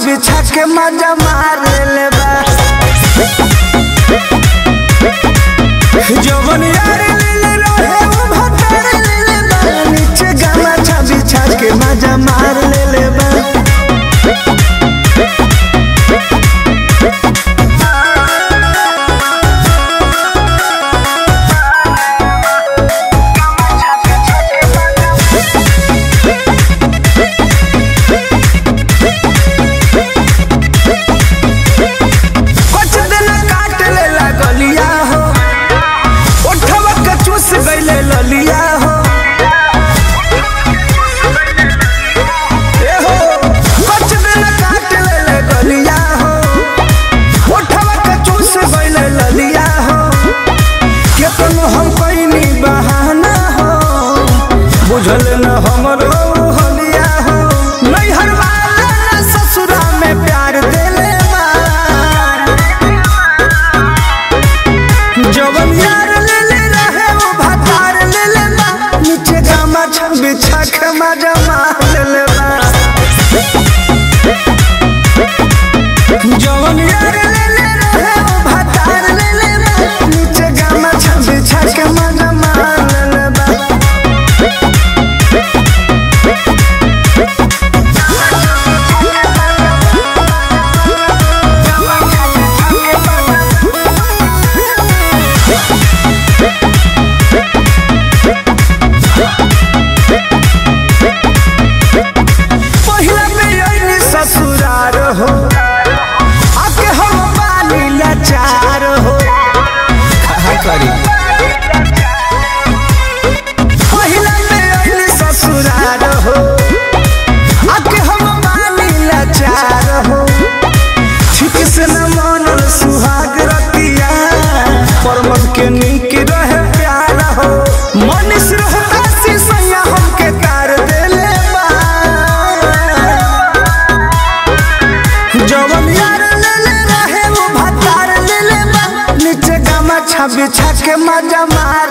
बिछा के मजा मार ले बा जवन यार ले ले रहे वो भतर ले ले बा नीचे गमछा बिछा के मजा मार ले ले बा कुछ दिन काट ले लगलिया हो उठवा के चूस गईले ललिया हो ए हो कुछ दिन काट ले लगलिया हो उठवा के चूस गईले ललिया हो केतन हम कोई बहाना हो बुझल न हमरो हलिया हो नैहर वाला ससुरा में प्यार देले बा जवन यार ले ले रहे वो भतार ले ले बा नीचे गामा छम बिछा के मजा मार ले ले बा जवन यार ले ले रहे वो भतार ले ले बा नीचे गामा छम बिछा के मजा मार ले ले बा पहिला बेअइनी ससुरार हो आके हम बानी लाचार हो कहा करी पहिला बेअइनी ससुरार हो आके हम बानी लाचार हो ठीक से न मानल सुहाग रतिया परमत के नीक रहे प्यार हो मनीष रहता सी सैया हमके कार देले बा जवन यार ले ले रहे वो भतार ले ले बा नीचे गमछा बिछा के मजा मार